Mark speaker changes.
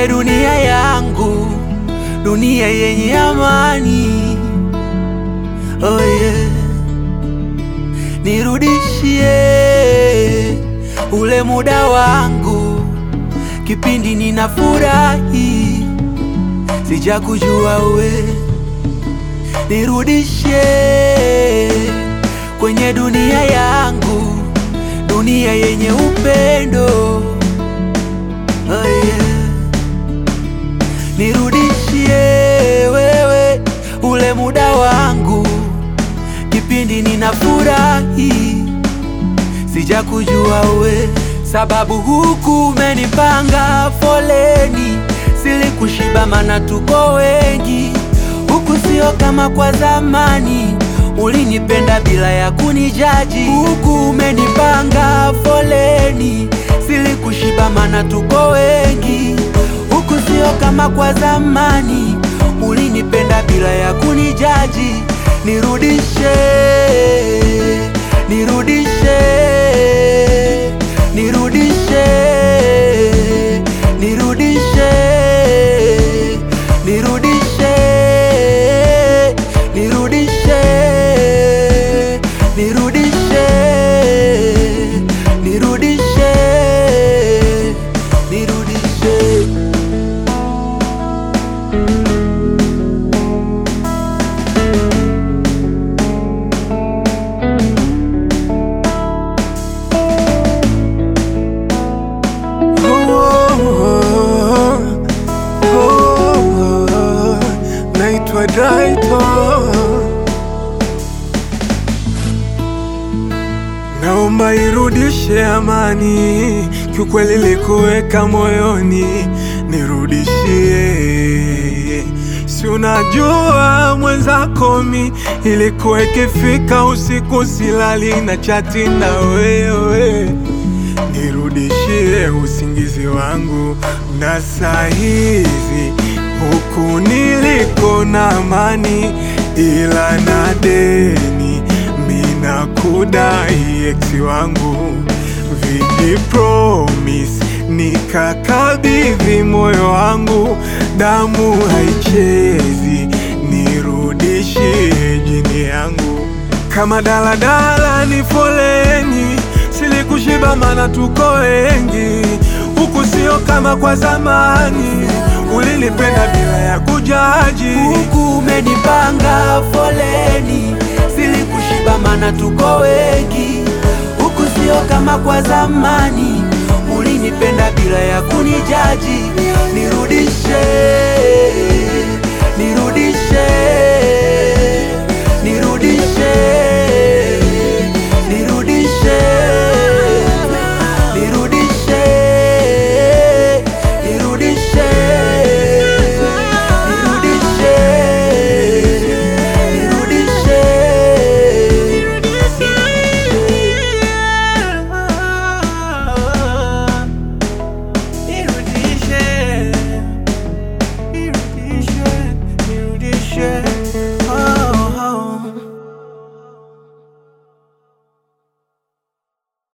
Speaker 1: kwenye dunia yangu, dunia yenye amani. Oh yeah. Nirudishie ule muda wangu, kipindi ninafurahi, sijakujua we. Nirudishie kwenye dunia yangu, dunia yenye upendo. Oh yeah. Nirudishie wewe ule muda wangu, kipindi ninafurahi, sijakujua we, sababu huku umenipanga foleni, silikushiba mana tuko wengi, huku sio kama kwa zamani, ulinipenda bila ya kunijaji, huku umenipanga foleni, silikushiba mana tuko wengi, huku sio kama kwa zamani, ulinipenda bila ya kunijaji. Nirudishe, nirudishe, nirudishe, nirudishe, nirudishe, nirudishe, nirudishe, nirudishe, nirudishe.
Speaker 2: Oh, oh, oh, naitwa Daito, naomba irudishe amani, kiukweli likuweka moyoni, nirudishie. Si unajua mwenzako mi ilikuwa ikifika usiku silali na chati na wewe nirudishie usingizi wangu na saa hizi huku niliko na amani, ila na deni mina kudai eksi wangu vini promise nikakabidhi moyo wangu, damu haichezi, nirudishie jini yangu kama daladala ni foleni, silikushiba mana tuko wengi, huku sio kama kwa zamani, ulinipenda bila ya kujaji.
Speaker 1: huku umenipanga foleni, silikushiba mana tuko wengi, huku sio kama kwa zamani, ulinipenda bila ya kunijaji. Nirudishe, nirudishe, nirudishe, nirudishe, nirudishe, nirudishe, nirudishe, nirudishe, nirudishe, nirudishe, nirudishe.